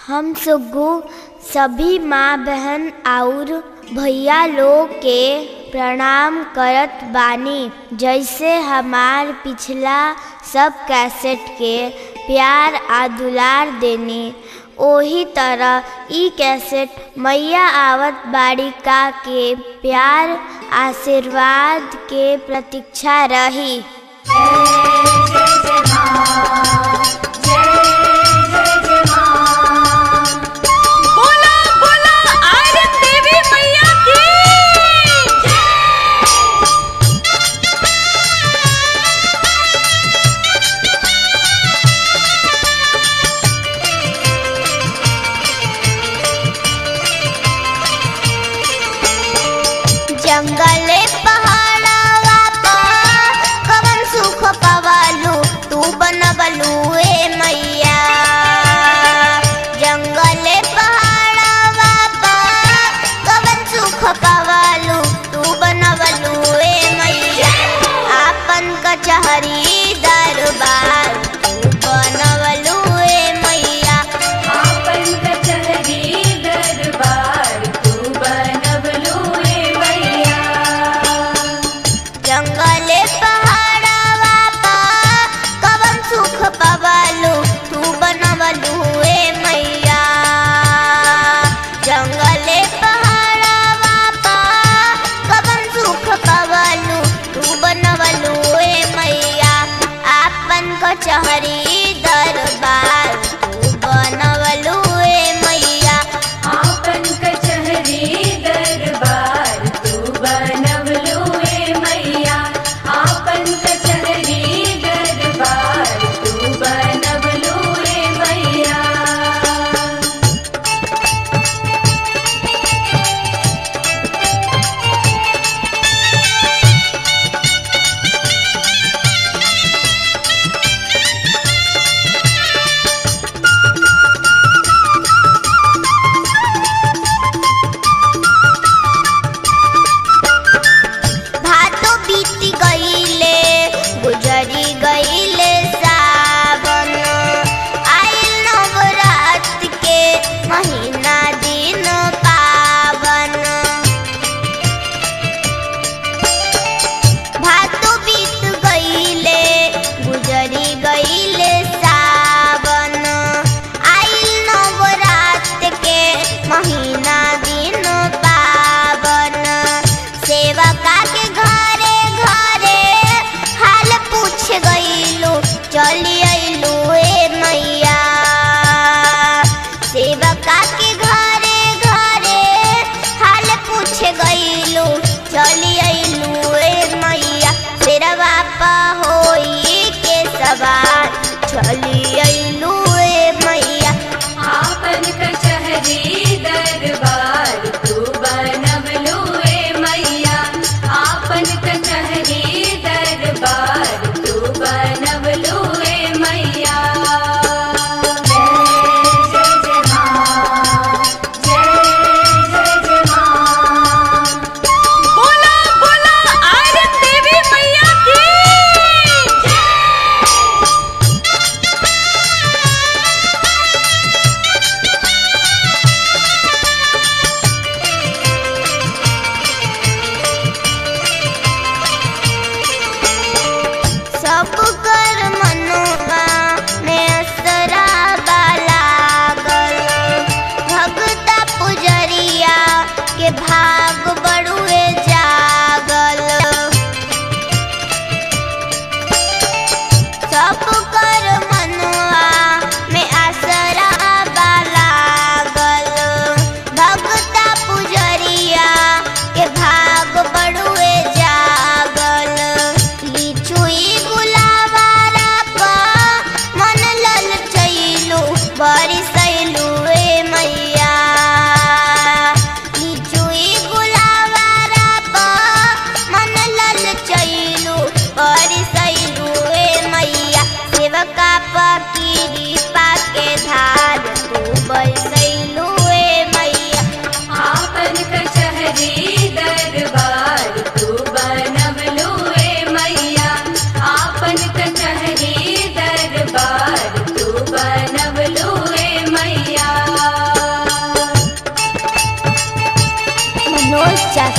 हम सुग्गू सभी माँ बहन और भैया लोग के प्रणाम करत बानी जैसे हमार पिछला सब कैसेट के प्यार आ दुलार देनी ओही तरह ई कैसेट मैया आवत बाड़ी का के प्यार आशीर्वाद के प्रतीक्षा रही बोला बोला आयरन देवी मैया की जंगले पहाड़वा पर कवन सुख पवालू तू बनवलू ए मैया जंगले पहाड़वा पर कवन सुख पवालू तू बनवलू ए मैया आपन कचहरी दरबार तू बनवलू ए मैया आपन कचहरी दरबार तू बनवलू ए मैया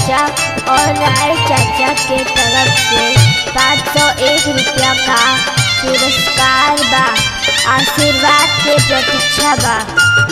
चाचा और राय चाचा के तरफ से पाँच सौ एक रुपया का पुरस्कार बा आशीर्वाद के प्रतीक्षा बा